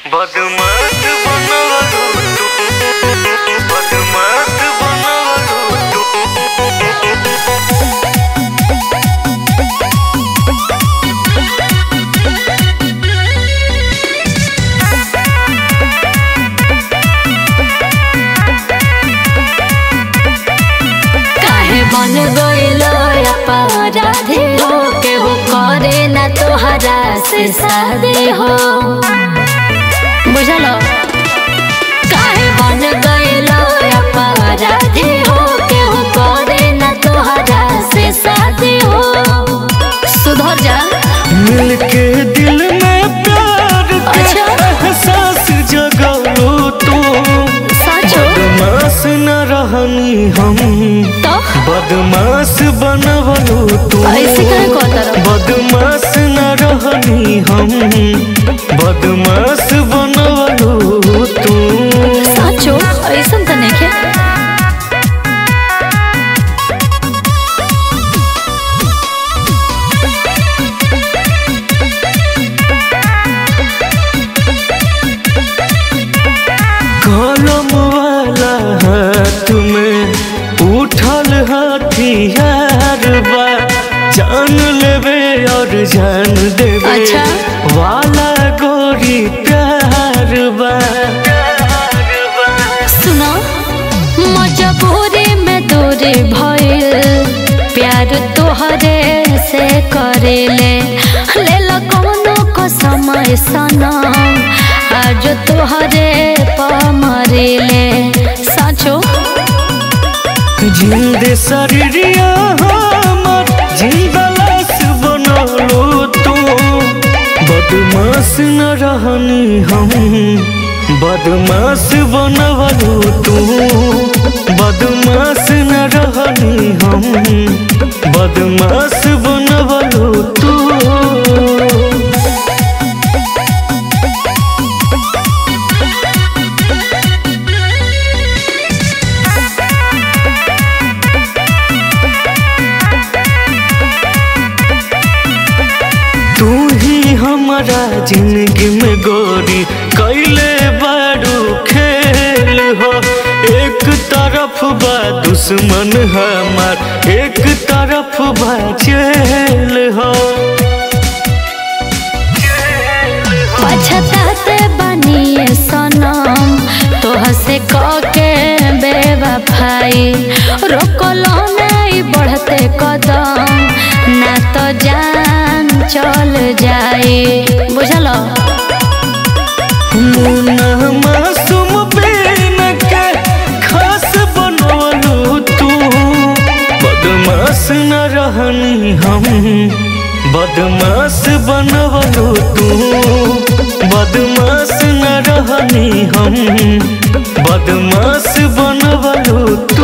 बदमाश बनवलू तू बदमाश बनवलू तू काहे बन गइलो अपराधी हो केहू करे ना तोहरा से शादी हो बुझलो काहे बन गइलो अपराधी हो केहू करे ना तोहरा से शादी हो सुधर जा मिलके दिल में प्यार के अच्छा। एहसास जगलू तू सचो बदमाश न रहनी हम तो बदमाश बनवलू तू ऐसे काहे कहता रहो? बदमाश न रहनी हम बदमाश बनवलू तू सचो ऐसन त नइखे कलम वाला हाथ में उठल हथियार बा जान लेवे और जान देवे अच्छा। वाला गोरी प्यार बा सुनो मजबूरी में दूरी भइल प्यार तोहरे से करेले ले लो कोनो को समय सना आज तोहरे पर मरेले सचो जिंदे शरीरिया हमर जिंदा लाश बनलू तू बदमाश न रहनी हम बदमाश बनवलू तू बदमाश न रहनी हम बदमाश बनवलू तू तू ही हमारा जिंदगी में गोरी कैले बारू खेल हो एक तरफ बा दुश्मन हमार एक तरफ बा जेल हो पछताते बनिए सनम तोह से के बेवफाई रोकलो नहीं बढ़ते कदम ना तो जान चल जाए बुझलो मुन्ना मासूम बेन के खास बनवलू तू बदमाश न रहनी हम बदमाश बनवलू तू बदमाश न रहनी हम बदमाश बनवलू तू